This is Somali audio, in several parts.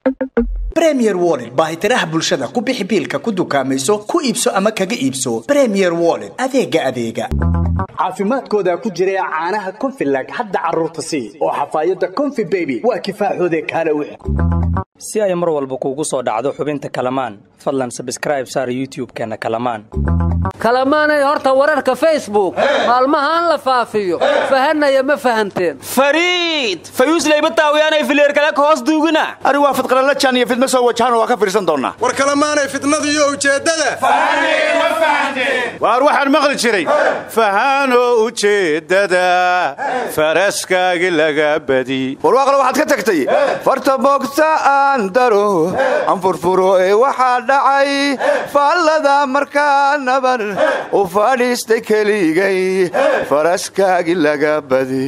bremier wollet baahitiraha bulshada ku bixi biilka ku dukaamayso ku iibso ama kaga iibso bremier wollet adeega adeega caafimaadkooda ku jira caanaha konfilag hadda carruurta sii oo xafaayadda konfi beby waa kifaaxoode kaale wix si ay mar walba kuugu soo dhacdo xubinta kalamaan fadlan sabskraib saar youtub-keenna kalamaan kalamaanay horta wararka facebook maalmahaan la faafiyo fahanaya ma fahanteen fariid fayuusleyba taawiyaanay fileer kale ka hoos duugina ari waa fidqalala jaan iyo fidma soo wajahan waa ka fiirsan doonnaa war kalamaanay fidnadu iyo ujeeddada waar waxaan maqli jiray fahaano ujeeddada faraskaagi laga badi warwaaqle waxaad ka tagtay farta boogta aan daro aan furfuro ee waxaa dhacay faallada markaa naban u fadhiistay keligay faraskaagi laga badi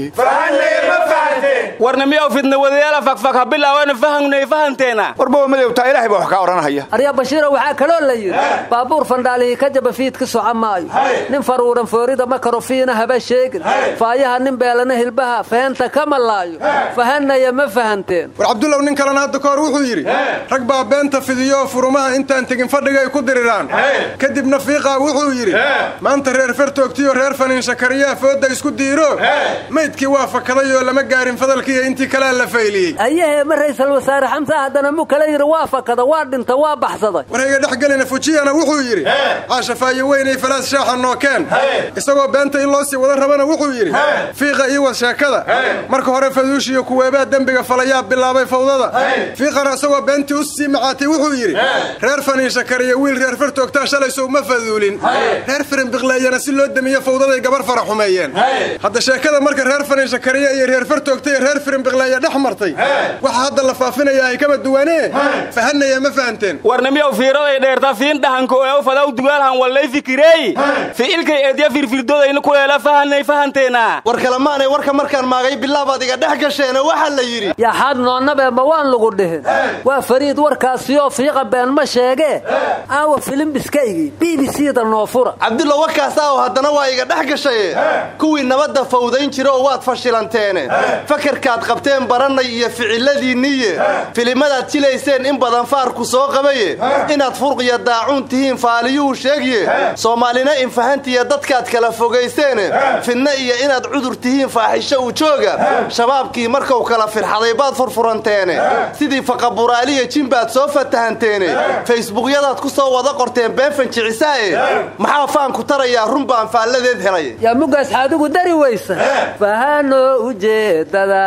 warna miyaw fidna wadayaala fakfak ha bilaawana fahangnay fahanteena warbawa madowtaa ilaahay baa wax kaa odhanahaya arya bashiiro waxaa kaloo la yidhi baabuur fandhaalihii ka jaba fiid ka soco maayo nin faruuran foorida makarofiina haba sheegin faayaha nin beelana hilbaha faheenta ka malaayo fahanaya ma fahanteen war cabdullow nin kalena hadda ka hor wuxuu yidhi rag baa beenta fidiyo furumaha intaan tegin fadhiga ay ku diriraan kadibna fiiqaa wuxuu yidhi maanta reer fertoogtiyo reer faniinshakariyaa foodda isku diiro maydkii waa fakaday oo lama gaarin fadalkiiyo intii kalea la fayliyey ayahee ma raysal wasaare xamsa haddana mu kala yidhi waa fakada waa dhinta waa baxsaday warhayga dhex gelina fujiyana wuxuu yidhi caashafaaye weynay falaas shaaxa nookeen isagoo beenta in loo sii wada rabana wuxuu yidhi fiiqa ii wad sheekada marka hore faduushiyo kuweebaa dembiga falayaa bilaabay fawdada fiiqana isagoo beentii u sii macaatay wuxuu yidhi reer faniinshakariyo wiil reer fertoogtaa shalayso uma faduulin reer firinbiqleeyana si loo demiyo fawdaday gabar fara xumeeyeen hadda sheekada marka reer faniinshakariya iyo reer fertoogta iyo reer firinbiqleeya dhex martay waxa hadda la faafinayaa ay kama duwanee fahanaya ma fahanteen warna miyaw fiiraday dheerta fiin dhahanka oo fadaw dugaalhan wallay fikireey fiilkay eedya firfirdodayna kuleela fahanay fahanteena war kalamaanay warka markaan maagay bilaabaad iga dhex gasheena waxaa la yidhi yaxaad noonnabe ma waan lagu dhihin waa fariid warkaasiyoo fiiqa been ma sheegee aawa filimbiskaygii b b c da noofura cabdullo warkaasaa oo haddana waa iga dhex gashaye kuwii nabadda fawdayn jira oo waad fashilanteene fakarkaad qabteen barannay iyo ficiladiinniye filimadaad jilayseen in badan faarku soo qabaye inaad furqiya daacuun tihiin faaliyuhu sheegye soomaalina infahantiya dadkaad kala fogayseene fidna iyo inaad cudur tihiin faaxisho u jooga shabaabkii markuu kala firxaday baad furfuranteene sidii faqaburaaliya jimbaad soo fatahanteene faysbuukyadaad ku soo wada qorteen been fanjicisaae maxaa faanku tarayaa run baan faalladeed helay yaa mugaas xaadigu dari weysa fahano ujeedada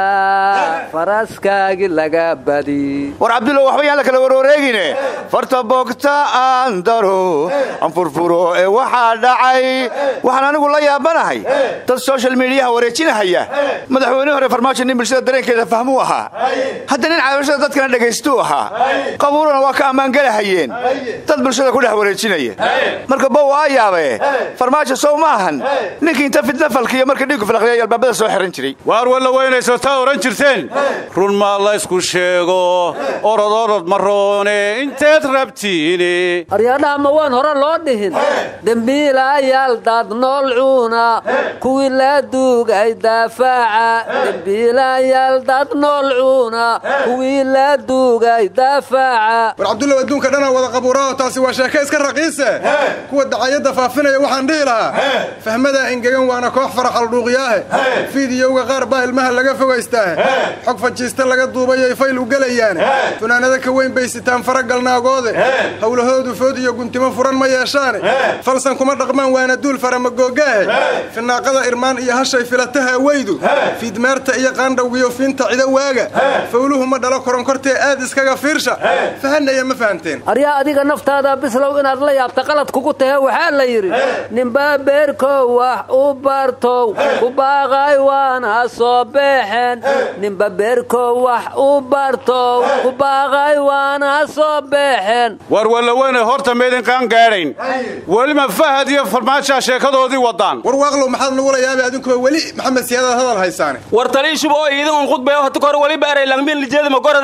faraskaagi laga badi war cabdullo waxba yaan la kala warwareegine farta boogta aan daro aan furfuro ee waxaa dhacay waxaan anigu la yaabanahay dad soshal midiyaha wareejinahaya madaxweyne hore farmaajo nin bulshada dareenkeeda fahmuu ahaa hadda nin caabashada dadkana dhagaystuu ahaa qabuurana waa ka ammaangelahayeen dad bulshada ku dhex wareejinaya marka bow aa yaabe farmaajo sow ma ahan ninkii inta fidna falkiyo marka dhiigu falaqliyay albaabada soo xiran jiray waar walla weynayso taa odhan jirteen run maa laysku sheego orod orod maroone inteed rabtiine aryaadhaha ma waan hore loo dhihin dembiilayaal dad nool cuuna kuwii la duugay dafaaca dembiilayaal dad nool cuuna kuwii la duugay dafaaca war cabdullow adduunka dhanaa wada qabuuraaho taasi waa sheeke iska raqiise kuwa dacayadda faafinaya waxaan dhihi lahaa fahmadaa engegan waana koox faraxaldhuuqyaahe fiidiyowga qaar baa ilmaha laga fogaystaahe xog fajiista laga duubayay fayl u gelayaane funaanada ka weyn bay sitaan faragalnaagoode howlahoodu food iyo guntimo furan ma yeeshaane falsan kuma dhaqmaan waana duul faramagooggaahe finaaqada irmaan iyo hashay filataha weydu fiidmeerta iyo qaandhawgiyo fiinta cido waaga fawluhu ma dhalo koronkortee aad iskaga fiirsha fahanaya ma fahanteen aryaa adiga naftaada bislow inaad la yaabta qalad kugu tahe waxaa la yidhi ninbaa beerkow wax u bartow ku baaqay waana soo beexeen ninba beerkow wax u bartow ku baaqay waana soo beexeen war walla weynay horta maydin qaan gaadhayn weliba fahad iyo farmaajaa sheekadoodii waddaan war waaqlow maxaad nagula yaabay adinkuba weli maxamed siyaadaad hadal haysaane war taliishuba oo iidin un khudbayo hata kor waliba eray langmin lijeedama goradaa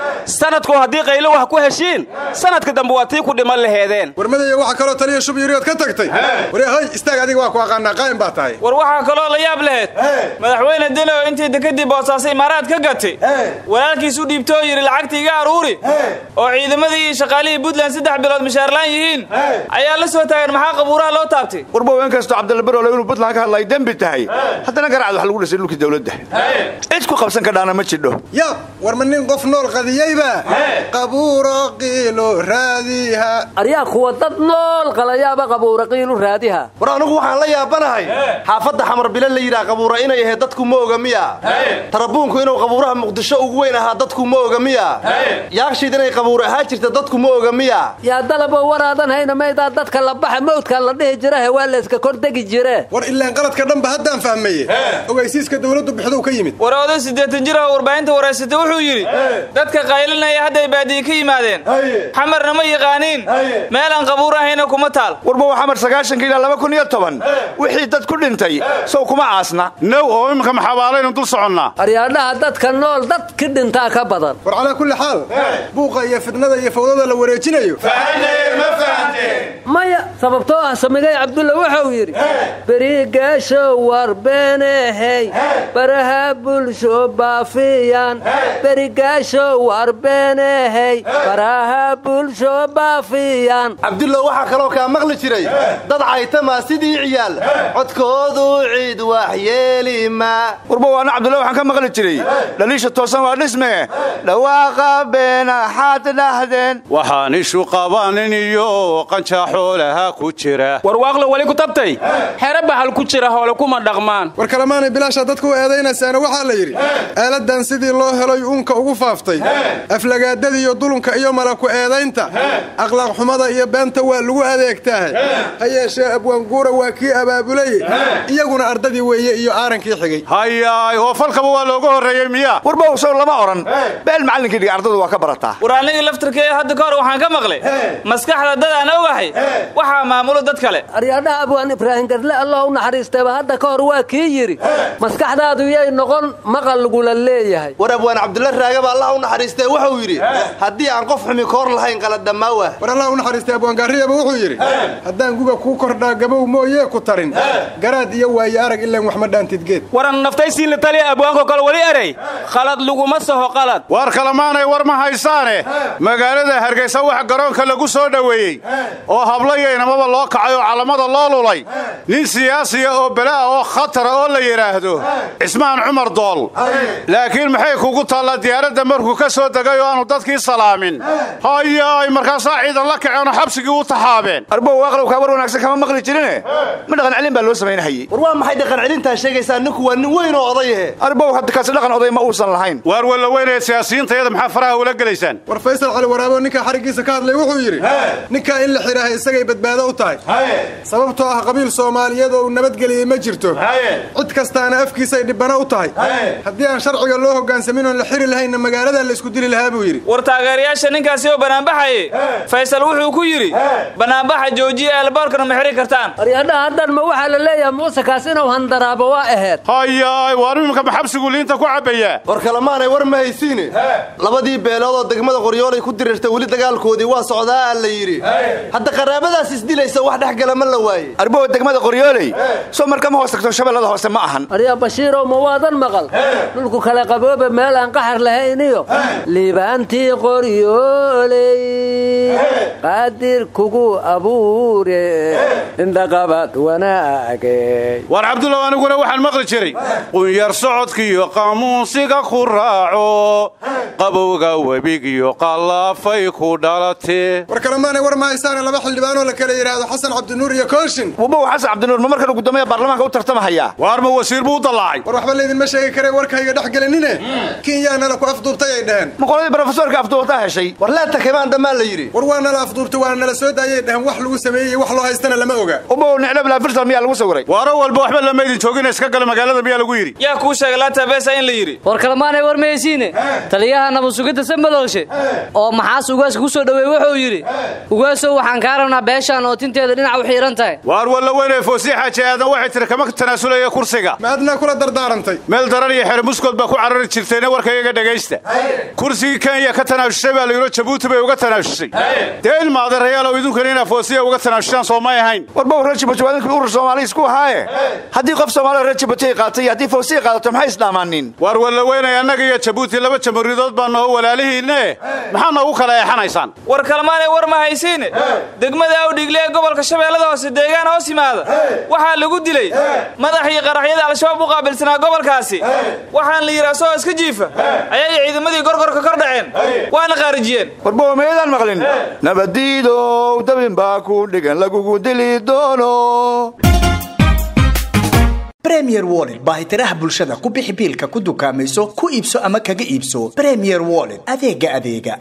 sanadku haddii qaylo wax ku heshiin sanadka dambe waa tii ku dhiman laheedeen warmadaya waxaa kaloo taliya shub yiriyood ka tagtay waryahay istaag adiga waa ku aqaanaa qaa'im baa tahay war waxaa kaloo la yaab laheyd madaxweyne deni oo intii dekadii boosaaso imaaraad ka gatay walaalkiis u dhiibto oo yidhi lacagta iga aruuri oo ciidamadii iyo shaqaalihii puntland saddex bilood mishaarlaan yihiin ayaa la soo taagan maxaa qabuuraha loo taabtay warbow inkastoo cabdilabirole inuu puntland ka hadlay dembi tahay haddana garacad wax lagu dhisay dhulkii dawladda cid ku qabsan ka dhaana ma jidho yaab war ma nin qof nool qadiyeyba qabuuro qiilo raadiha aryaa kuwa dad nool qalayaaba qabuura qiilu raadiha war anugu waxaan la yaabanahay xaafadda xamar bile la yidhaha qabuura inay ahayd dadku ma oga miya tarabuunku inuu qabuuraha muqdisho ugu weyn ahaa dadku ma oga miya yaagshiid inay qabuur ahaa jirta dadku ma oga miya yaa dalabo waraadan hayna maydaa dadka la baxa mawdka la dhihi jirahe waa layska kordegi jire war ilaan qaladka dhanba haddaan fahmaye ogaysiiska dawladdu bixduu ka yimid war oday siddeetan jir oo warbaahinta waraysatay wuxuu yidhi dadka qaylinaya hadday baadiye ka yimaadeen xamarna ma yaqaaniin meelaan qabuur ahayna kuma taal warbow xamar sagaashanka ilaa laba kun iyo toban wixii dad ku dhintay sow kuma caasna now oo iminka maxabaalaynu dul soconnaa aryaadhaha dadka nool dadki dhintaa ka badan war calaa kulli xaal buuqa iyo fidnada iyo fawdada la wareejinayo maya sababtoo ah samigay cabdulla wuxuu yidhi berigaasho warbeenehey baraha bulsho baafiyan berigaasho warbeenehey baraha bulsho baafiyan cabdullo waxaa kaloo kaa maqli jiray dad caytamaa sidii ciyaal codkoodu ciid waxyeelima warbow ana cabdulla waxaan ka maqli jiray dhaliisha toosan waa dhisme dhawaaqa beena xaad dhahdeen waxaan ishu qabanin iyo qanjaa xoolaha ku jira warwaaqla weli ku tabtay xere bahal ku jira hoole kuma dhaqmaan war kalemaanay bilaasha dadku u eedaynaysaana waxaa la yidhi eeladan sidii loo heloy uunka ugu faaftay aflagaadada iyo dulunka iyo malaku eedaynta akhlaaq xumada iyo beenta waa lagu adeegtaahay ha yeeshee abwaanguura waa kii abaabulay iyaguna ardadii weeye iyo aarankii xigay hayaay oo falkaba waa looga horreeyey miya warbow sow lama odhan beel macallinkii dhiga ardadu waa ka barataa war anigii laftirkeeya hadda ka hor waxaan ka maqlay maskaxda dad aan ogahay waxaa maamulo dad kale aryaadhaha abwaan ibraahim gadle allah u naxariistayba hadda ka hor waa kii yidhi maskaxdaadu yay noqon maqal lagula leeyahay war abwaan cabdulla raagaba allah u naxariistee wuxuu yidhi haddii aan qof xumi koor lahayn qaladhammaawa war allah u naxariistay abwaangaariyaba wuxuu yidhi haddaan guga kuu kordhaa gabow mooyee ku tarin garaad iyo waaye arag ilaan wax ma dhaantidgeed waran naftaysiin la taliya abwaanko kale weli erey khalad laguma saho qalad waar kalemaanay war ma haysaane magaalada hargaysa wax garoonka lagu soo dhoweeyey oo hablayaynamaba loo kacay oo calamada loo lulay nin siyaasiya oo belaa oo khatara oo la yidhaahdo cismaan cumar dool laakiin maxay kugu taallaa diyaaradda markuu ka soo degay oo aanu dadkii salaamin hayaay markaasaa ciidan la kaceenoo xabsigii u taxaabeen arbow waaqlowkaa war wanaagsan kama maqli jirine ma dhaqan celin baa loo samaynahayey war waa maxay dhaqan celintaa sheegaysaa ninku waa nin weyn oo odayahe arbow hadda kaasi dhaqan oday ma uusan lahayn waar walla weynaya siyaasiyiintayada maxaa faraha ula gelaysaan war faysal cali waraabo ninkaa xariggiisa ka hadlay wuxuu yidhi ninkaa in la xidhaahay isagay badbaado u tahay sababtoo ah qabiil soomaaliyeed oo uu nabadgeliyey ma jirto cid kastaana afkiisay dhibbana u tahay haddii aan sharciga loo hoggaansamin oon la xiri lahaynna magaaladaa la isku dili lahaa buu yidhi war taageerayaasha ninkaasi oo banaanbaxaye faysal wuxuu ku yidhi banaanbaxa joojiya eelboorkana ma xiri kartaan aryaadhaha haddan ma waxaa la leeyahay muusekaas inuu handaraabo waa aheed hayaay waar imimka ma xabsigu liinta ku cabbayaa war kalemaanay war ma haysiine labadii beelood oo degmada qoryoolay ku dirirtay weli dagaalkoodii waa socdaa la yidhi hadda qaraabadaas isdilaysa wax dhex gala ma la waaye arbow degmada qoryooley soo markama hoos tagto shabeellada hoose ma ahan aryaa bashiirow ma waadan maqal dhulku kale qabooba meel aan qaxar lahayniyo liibaantii qoryooley qaadir kugu abuure indhaqabad wanaage waar cabdullaw aniguna waxaan maqli jiray qunyar socodkiiyo qaamuunsiga ku raaco qabowga webigiyo qallaafay ku dhalatee war kalemaanay war ma haysaane laba xildhibaanoo la kala yidhaahdo xasan cabdinuur iyo kooshin wabow xasan cabdinuur ma markan guddoomiya baarlamaanka u tartamahayaa waar ma wasiir buu u dallaacay war waxba laydinma sheegi karee warkayga dhex gelinine kinyaanala ku afduubtay ay dhaheen ma qoladii brofesorka afduubtaa heshay war leeta kamaan dhammaan la yidhi war waa nala afduubtay waa nala soo daayay dhaheen wax lagu sameeyey wax loo haystana lama oga wabow niclo bilaafirsan miyaa lagu sawiray waaro walba waxba lama idin joogina iska gala magaalada miyaa lagu yidhi yaa kuu sheegay laata beesa in la yidhi war kalmaanay war mahaysiine taliyaha nabadsugidda sambadoolshe oo maxaas ugaaska ku soo dhoweey wuxuu yidhi ugaasow waxaan kaa rabnaa beeshaan oo tinteeda dhinac u xiiran tahay waar walla weynee foosii xaaji aadan waxay tiri kama tanaasulaya kursiga ma adnaa kula dardaarantay meel daran iyo xere muskood baa ku carari jirtayna warkayaga dhegaysta kursigii kenya ka tanaashushay baa layidho jabuuti bay uga tanaashushay dee ilmaadeerayaalow idinkuna inaa foosiya uga tanaashushaan soo may ahayn warba reer jabuuti waa idinkii urur soomaali isku ahaaye haddii qof soomaaliya reer jabuuti ay qaatay iyo haddii foosiya qaadato maxay isdhaamaanin waar wallaweynay annaga iyo jabuuti laba jamhuuriyadood baa naho walaalihiinne maxaa noogu kala eexanaysaan war kalmaanay war ma haysiine degmada awdhigle ee gobolka shabeellada hoose deegaan hoos yimaada waxaa lagu dilay madaxii qaraxyada al-shabaab u qaabilsanaa gobolkaasi waxaan la yidhi asagoo iska jiifa ayay ciidamadii gorgorka kor dhaceen waana qaarijiyeen warba meedaan maqlin nabadiidow dabin baa ku dhigan lagugu dili doono bremier wollet baahitiraha bulshada ku bixi biilka ku dukaamayso ku iibso ama kaga iibso bremier wollet adeega adeega